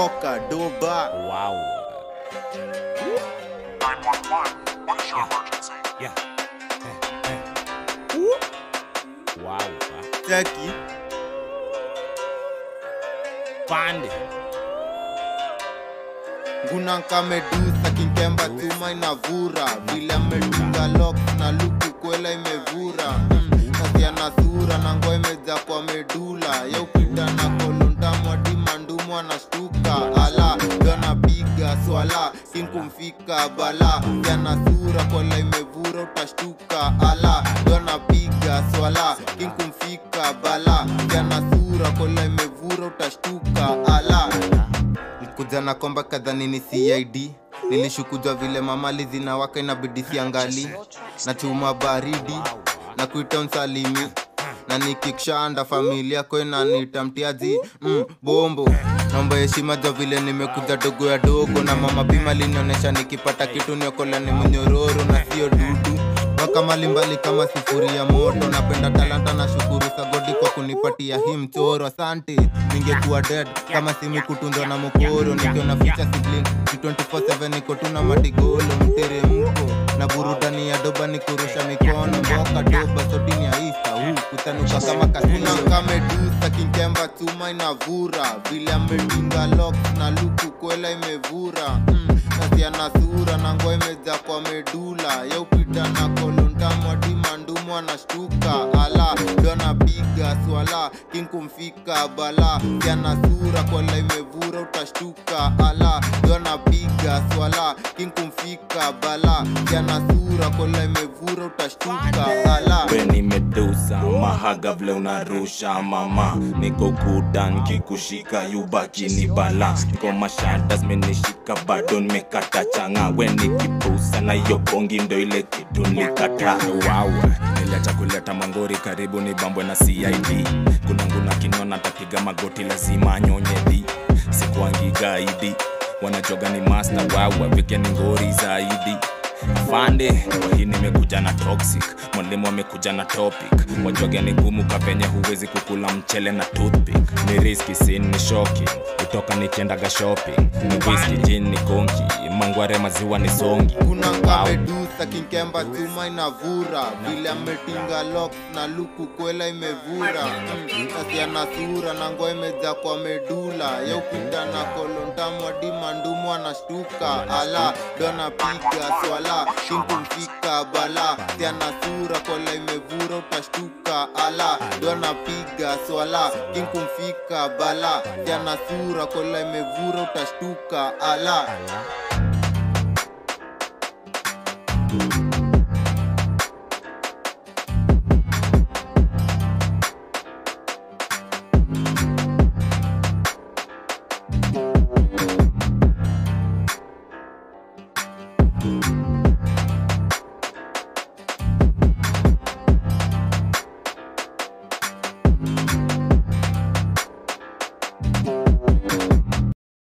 mboka doba Wow. 911. What is your emergency? Yeah. Eh, eh. Wow. ah. cheki Pande. nguna kamedusa kinkemba chuma inavura vile amedunga lok na luku kwela imevura Mm, kazi ana sura na ngo imeja kwa medula yaupita na kolontamwadi mandumu anashtuka ala yanapiga swala kinkumfika bala yana sura kwela imevura utashtuka ala yanapiga swala kinkumfika bala yana sura kwela imevura utashtuka ala kuja na komba kadhani ni cid nilishukujwa vile mamali zinawaka inabidi siangali na chuma baridi na kuita msalimi na nikikshanda familia kwenanita mtiaji mm, bombo naomba heshima ja vile nimekuja dogo ya dogo na mama bima linaonyesha nikipata kitu niokola ni mnyororo na sio dudu waka mbalimbali kama sifuri ya moto napenda talanta na shukuru sagodi kwa kunipatia hii mchoro asante ningekuwa dead kama simi kutunzwa na mokoro nikiona ficha sibling 24/7 niko tuna madigolo mteremko na burudani ya doba ni kurusha mikono mboka doba sodini ya isa huu kutanuka kama kasina kamedusa kinkemba chuma inavura vile amedunga lok na luku kwela imevura mm, kazi ana sura na ngo imeja kwa medula yaupita na kolontamwadi mandumu anashtuka ala ndo anapiga swala kinkumfika bala yana sura kwela imevura utashtuka ala ndo anapiga swala kinkumfika bala yana sura kwela imevura utashtuka ala we ni medusa mahaga vile unarusha mama niko kudan kikushika yubaki ni bala niko mashada zimenishika bado nimekata changa we ni kipusa na hiyo bongi ndo ile kitu nikata Wow. Niliacha kuleta mangori karibu ni bambwe na CID. Kuna nguna kinona tapiga magoti lazima anyonye di. Sikuangi gaidi. Wanajoga ni master wawa vike ni ngori zaidi. Afande, kwa hii nimekuja na toxic. Mwalimu amekuja na topic. Wajoge ni gumu kapenye huwezi kukula mchele na toothpick. Ni riski sin ni shocking. Kutoka nikiendaga shopping. Ni whisky gin ni konki. Mangware maziwa ni songi. kuna Wow. kamedusa kinkemba chuma inavura vile ametinga lok na luku kwela imevura Mm, kasi ana sura na ngo imeja kwa medula yaupita na kolontamwadi mandumu anashtuka ala ndo anapiga swala kinkumfika bala si ana sura kwela imevura utashtuka ala ndo anapiga swala kinkumfika bala si ana sura kwela imevura utashtuka ala